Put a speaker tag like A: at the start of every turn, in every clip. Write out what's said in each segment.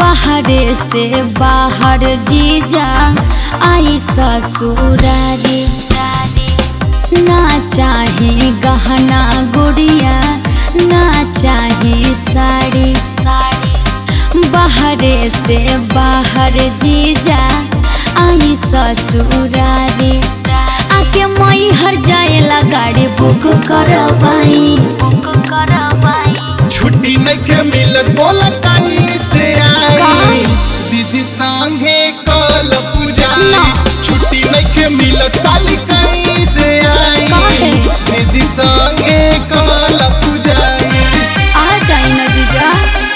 A: बाहरे से बाहर जीजा आई ससुरारी ना चाहे गहना गुड़िया ना चाहे साड़ी बाहरे से बाहर जीजा आई ससुरारी आके मई हर जाएला गाड़ी बुक करवाई बुक करवाई
B: छुट्टी नइखे मिलत बोला काई से आई दीदी संगे कल पूजाई
A: ना।
B: छुट्टी नइखे मिलत साली काई से आई
A: काहे?
B: दीदी संगे कल पूजाई
A: आ जाई ना जीजा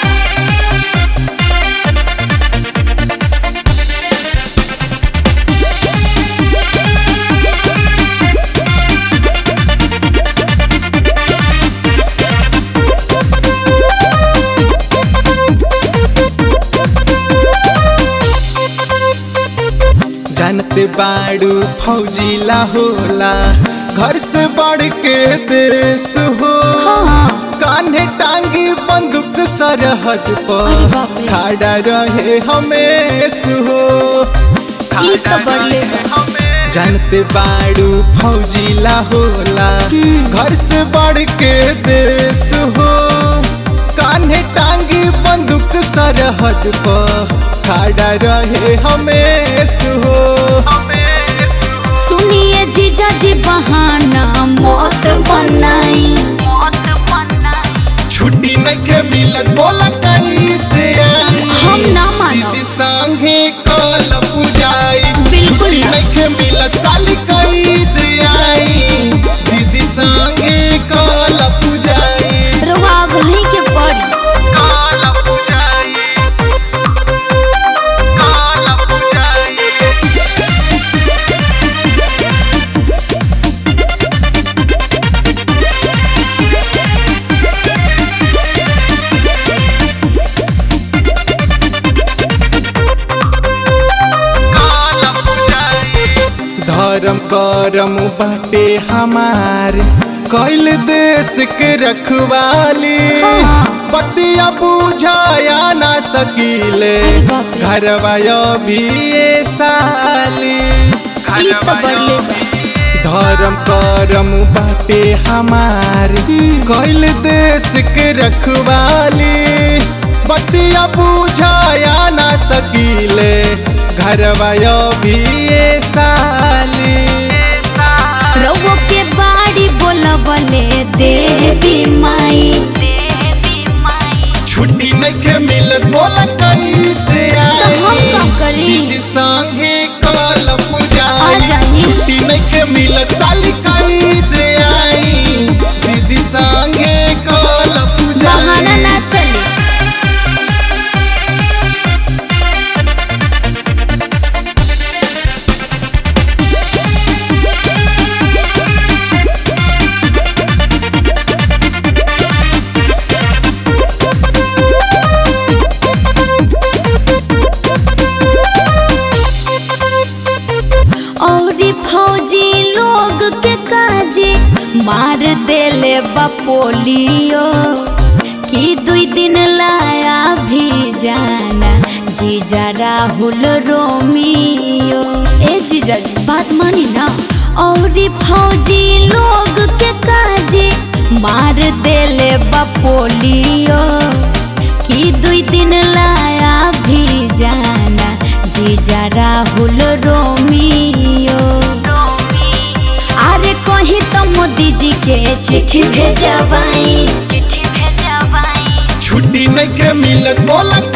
B: जानते बाड़ू फौजीला होला घर से बढ़ के देश हो
A: हाँ
B: कान्हे टांगी बंदूक सरहद
A: अरे
B: पर
A: बाप रे।
B: खड़ा रहे हमेश हो
A: ई तो बढ़ले बा।
B: जानते बाड़ू फौजीला होला
A: हम्म।
B: घर से बढ़ के देश हो कान्हे टांगी बंदूक सरहद पर खड़ा रहे हमेश हो
A: सुनिए जीजा जी बहाना मौत बनाई मौत बनाई
B: छुट्टी नइखे मिलत बोला कहीं से आई
A: हम ना मानब।
B: दीदी संगे कल पूजाई
A: बिल्कुल
B: छुट्टी
A: ना।
B: नइखे मिलत साली कहीं से आई दीदी संगे कल पूजाई
A: रवा वहीं के पड़ी
B: कल पूजाई कल पूजाई धर्म करम बाटे हमार कैल देश के रखवाली
A: हाँ।
B: बतिया बुझाया ना सकीले
A: अरे बाप रे।
B: घरवा भी साली
A: ई तो बढ़ले बा।
B: धर्म करम बाटे हमार
A: हम्म।
B: कैल देश के रखवाली बतिया बुझाया ना सकीले घरवा भी साली
A: रवो के बाड़ी बोलबले देवी माई देवी माई
B: छुट्टी नइखे मिलत बोला कैसे आई
A: तो हम का करी?
B: दीदी संगे कल
A: आ
B: पूजाई
A: जाई।
B: छुट्टी नइखे मिलत साली कैसे आई दीदी संगे कल
A: बहाना
B: पूजाई
A: ना चली औरी फौजी लोग के काजे मार देले बपोलियो कि दुई दिन लाया भी जाना जीजा राहुल रोमियो ए जीजा जी बात मानी ना औरी फौजी लोग के काजे मार देले बपोलियो कि दुई दिन लाया भी जाना जीजा राहुल रोमियो अरे कहीं तो मोदी जी के चिट्ठी भेजवाई चिट्ठी भेजवाई
B: छुट्टी नइखे मिलत बोला